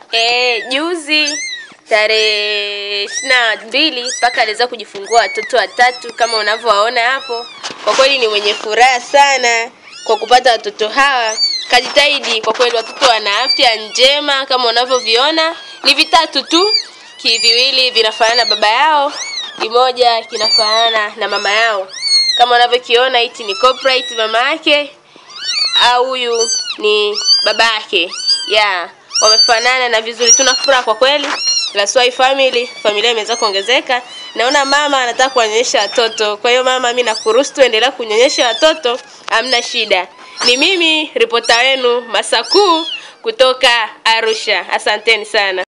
Eh, juzi tarehe ishirini na mbili mpaka aliweza kujifungua watoto watatu kama unavyowaona hapo. Kwa kweli ni mwenye furaha sana kwa kupata watoto hawa. Kajitahidi kwa kweli, watoto wana afya njema kama unavyoviona, ni vitatu tu, kiviwili vinafanana baba yao, kimoja kinafanana na mama yao. Kama unavyokiona hichi ni Coprite mama yake, au huyu ni baba yake. Yeah, wamefanana na vizuri. Tuna furaha kwa kweli. Laswai family, familia imeweza kuongezeka. Naona mama anataka kuwanyonyesha watoto. Kwa hiyo mama, mimi nakuruhusu tuendelea kunyonyesha watoto, hamna shida. Ni mimi ripota wenu Masakuu kutoka Arusha. Asanteni sana.